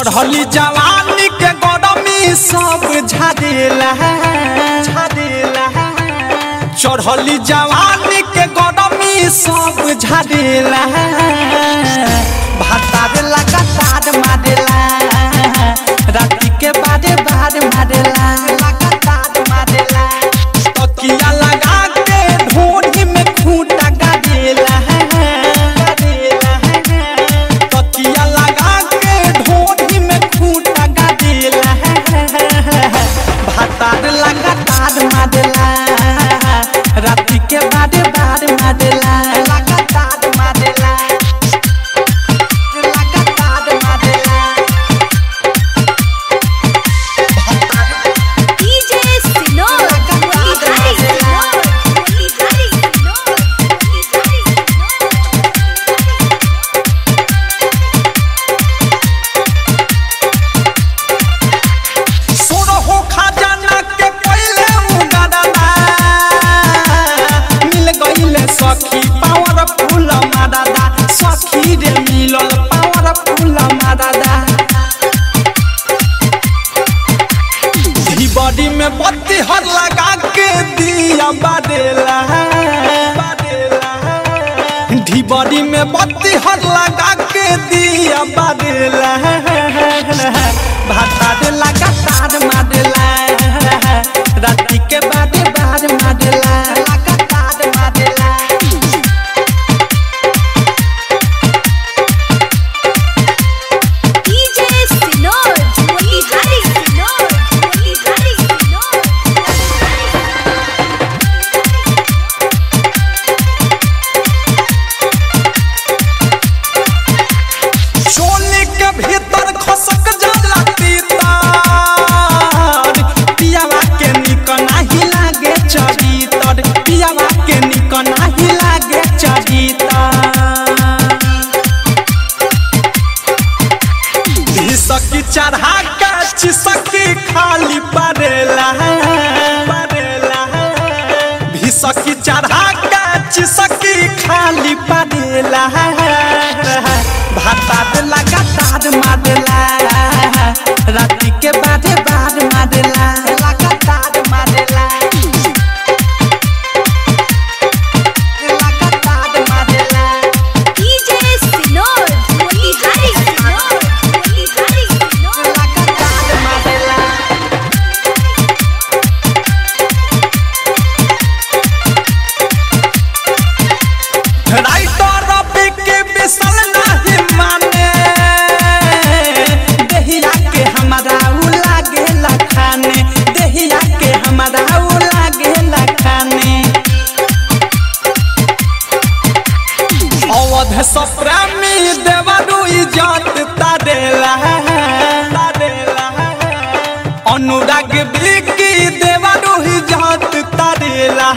चढ़ली जवानी के गरमी सब झाड़ेला झाड़ेला चढ़ली जवानी के गरमी सब झाड़ेला भातार लगातार मारेला राती के बारे बार मारेला लगातार मारेला तकिया लगा के ढोरी में खूंटा गाड़ेला गाड़ेला तकिया लगा के ढोरी में खूंटा गाड़ेला भातार लगातार मारेला राती के बारे बार मारेला लगातार मारेला लगातार मारेला DJ Sinor, Mulihari Sinor, Mulihari Sinor, Mulihari सोर हो खजाना के पहले उगादाना मिल गईले सखी पावर फूल मादादा सखी रे मिलल पावर फूल मादादा बॉडी में बत्ती हर लगा के दिया बादेला ढी बॉडी में बत्ती हर लगा के दिया बादेला भाता दे लगा तार मारेला राती के बादे बार मारेला लगा तार मारेला DJ Sinor, Mulihari Sinor, Mulihari Sinor, चोली के भीतर खसक जाला तीतर पियावा के निक नाही लागे चरितर पियावा के निक नाही लागे चरितर सकी चढ़ा के चिसकी खाली परेला परेला भिसकी चढ़ा के चिसकी खाली परेला भाता दे लगातार मारेला राती के बारे बार मारेला लगातार मारेला लगातार मारेला DJ Sinor, Mulihari Sinor, Mulihari Sinor. लगातार मारेला राइटर रवि के बिसल नाही माने देहिया के हमारा उ लागे लखाने देहिया के हमारा उ लागे लखाने अवध सप्रामी देवरु इज्जत तारेला तारेला अनुराग बिकी देवरु इज्जत तारेला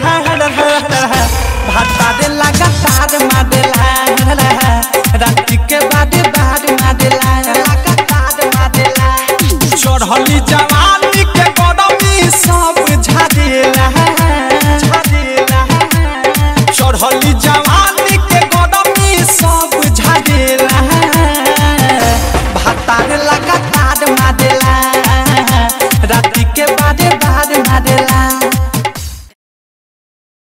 भाता दे लगातार मारेला राती के बादे बार मारेला लगातार मारेला चढ़ली जवानी के गरमी सब झाड़ेला झाड़ेला चढ़ली जवानी के गरमी सब झाड़ेला भातार लगातार मारेला राती के बारे बार